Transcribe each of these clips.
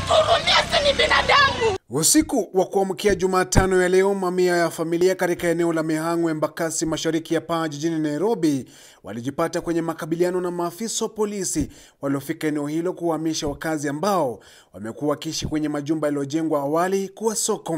Mnatuhurumia, si ni binadamu. Usiku wa kuamkia Jumatano ya leo, mamia ya familia katika eneo la Mihang'o, Embakasi, mashariki ya Paa jijini Nairobi walijipata kwenye makabiliano na maafisa wa polisi waliofika eneo hilo kuwahamisha wakazi ambao wamekuwa wakiishi kwenye majumba yaliyojengwa awali kuwa soko.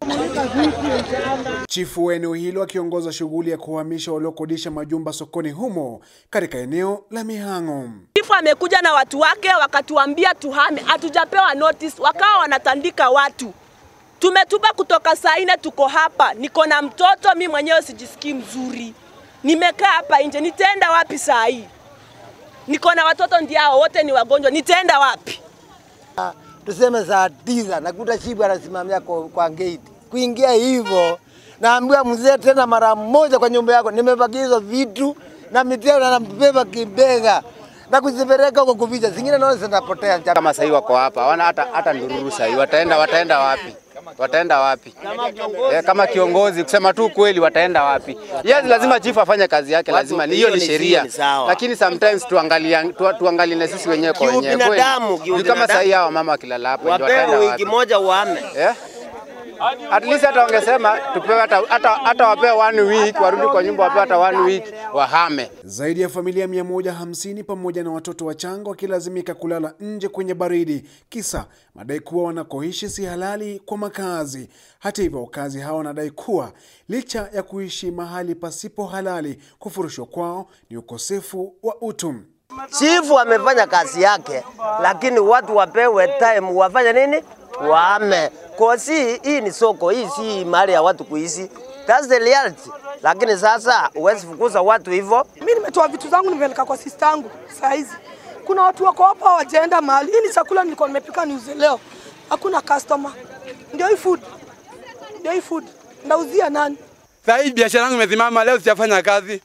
Chifu wa eneo hilo akiongoza shughuli ya kuhamisha waliokodisha majumba sokoni humo katika eneo la Mihang'o. Chifu amekuja na watu wake wakatuambia tuhame, hatujapewa notice, wakawa wanatandika watu. Tumetupa kutoka saa nne, tuko hapa, niko na mtoto, mi mwenyewe sijisikii mzuri, nimekaa hapa nje, nitaenda wapi saa hii? Niko na watoto ndio wote ni wagonjwa, nitaenda wapi? tuseme saa tisa nakuta chibu anasimamia kwa, kwa gate. Kuingia hivyo naambiwa mzee tena mara moja kwa nyumba yako, nimebakizwa vitu na miteo na nabeba kibega na kuzipeleka huko kuficha, zingine naona zinapotea. kama sahii wako hapa hawana hata, hata ndururu sahii, wataenda wataenda wapi? Wataenda wapi? Eh, kama kiongozi kusema tu kweli, wataenda wapi? Yes, lazima chifu afanye kazi yake, lazima ni hiyo ni sheria, lakini sometimes tuangalie tu, tuangalie na sisi wenyewe kwa wenyewe kweli. Kiubinadamu, Juu kiubinadamu. Kama sahii hawa mama wakilala hapo ndio wapewe wataenda wiki wapi? moja uhame. Eh? At least hata wangesema tupewe hata, hata, hata wapewe one week warudi kwa nyumba, wapewe hata one week wahame. Zaidi ya familia 150 pamoja na watoto wachanga wakilazimika kulala nje kwenye baridi, kisa madai kuwa wanakoishi si halali kwa makazi. Hata hivyo, wakazi hao wanadai kuwa licha ya kuishi mahali pasipo halali, kufurushwa kwao ni ukosefu wa utu. Chifu amefanya kazi yake, lakini watu wapewe time wafanye nini? Wahame. Kosi hii ni soko, hii si mahali ya watu kuishi. That's the reality. Lakini sasa huwezi fukuza watu hivyo. Mimi nimetoa vitu zangu nimepeleka kwa sister yangu saa hizi. Kuna watu wako hapa hawajaenda mahali. Hii ni chakula nilikuwa nimepika niuze leo. Hakuna customer. Ndio hii food. Ndio hii food. Ndauzia nani? Sasa hii biashara yangu imesimama leo, sijafanya kazi.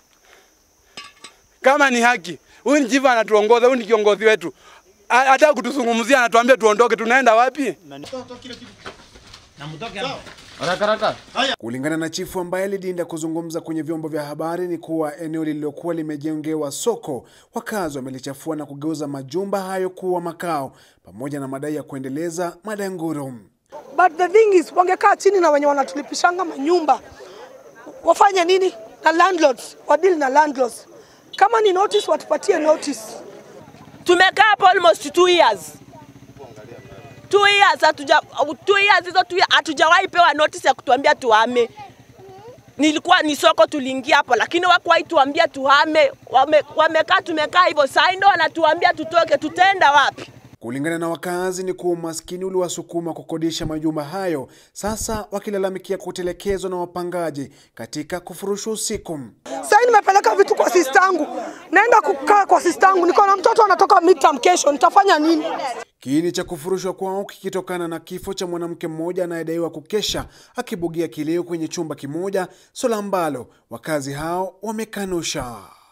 Kama ni haki, huyu ni chifu anatuongoza, huyu ni kiongozi wetu, Ha- hata kutuzungumzia, anatuambia tuondoke. Tunaenda wapi? Kulingana na chifu ambaye alidinda kuzungumza kwenye vyombo vya habari ni kuwa eneo lililokuwa limejengewa soko, wakazi wamelichafua na kugeuza majumba hayo kuwa makao, pamoja na madai ya kuendeleza madanguro. But the thing is wangekaa chini na wenye wanatulipishanga manyumba. Wafanye nini? Na landlords, wadili na landlords. Kama ni notice watupatie notice. Tumekaa hapo almost two years. Two years hatuja two years hizo two years hatujawahi pewa notice ya kutuambia tuhame. Nilikuwa ni soko tuliingia hapo, lakini hawakuwahi tuambia tuhame. Wame, wamekaa tumekaa hivyo, saa hii ndio wanatuambia tutoke, tutaenda wapi? Kulingana na wakazi ni kuwa umaskini uliwasukuma kukodisha majumba hayo, sasa wakilalamikia kutelekezwa na wapangaji katika kufurushwa usiku. Sasa hii nimepeleka vitu kwa sister yangu. Naenda kukaa kwa sister yangu. Niko na mtoto anatoka midterm kesho. Nitafanya nini? Kiini cha kufurushwa kwao kikitokana na kifo cha mwanamke mmoja anayedaiwa kukesha akibugia kileo kwenye chumba kimoja, swala ambalo wakazi hao wamekanusha.